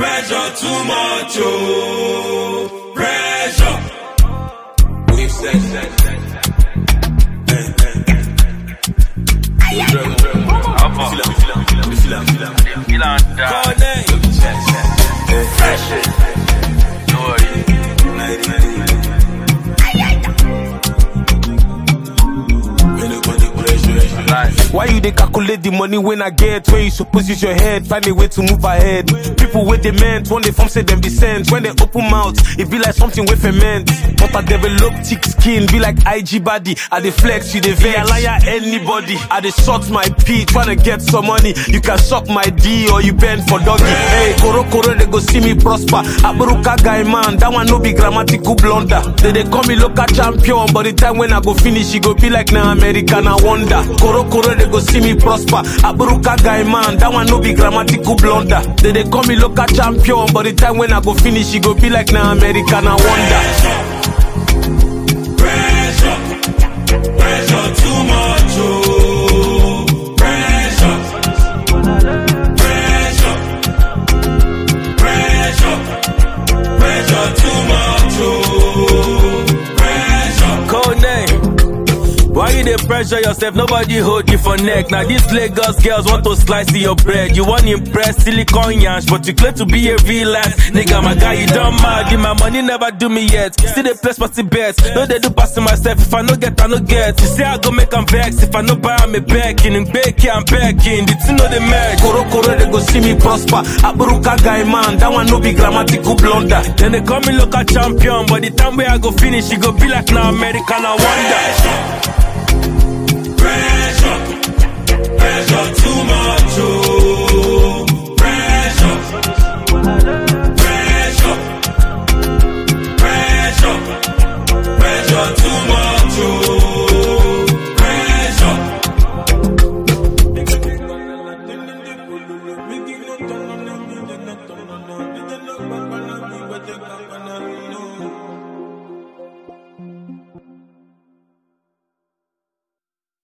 Pressure too much, oh. Pressure. We've said that. Why you dey calculate the money when I get? When you suppose use your head, find a way to move ahead. People with they meant, when they form say them be sent. When they open mouth, it be like something with ferment. But I develop thick skin, be like IG body. I dey flex, you dey vex. I liar anybody. I dey short my P, tryna get some money. You can suck my D or you bend for doggy. Hey, Koro Koro, they go see me prosper. Aburuka guy man, that one no be grammatical blunder. They dey call me local champion, but the time when I go finish, it go be like na American I wonder. Koro Koro, they go see me prosper. Aburuka guy man, that one no be grammatical blunder. They dey call me local champion, but the time when I go finish, it go be like na American I wonder. Pressure. Pressure too much, oh. Pressure. Pressure. Pressure. Pressure too much, oh. Pressure. Code name. Why you dey pressure yourself? Nobody hold you for neck. Now these Lagos girls want to slice your bread. You want impress silicon yansh, but you claim to be a real life nigga. My guy, you don't mad. You my money never do me yet. Still they place party bets. No they do passing myself. If I no get, I no get. You say I go make 'em vex. If I no buy, I'm a backing. And bake I'm backing. The two know the match. Koro Koro, they go see me prosper. Aburuka guy man, that one no be grammatical blunder. Then they call me local champion, but the time where I go finish, it go be like now American. I wonder. Pressure. Pressure too much, oh. Pressure. Pressure. Pressure. Pressure too much, oh. Pressure.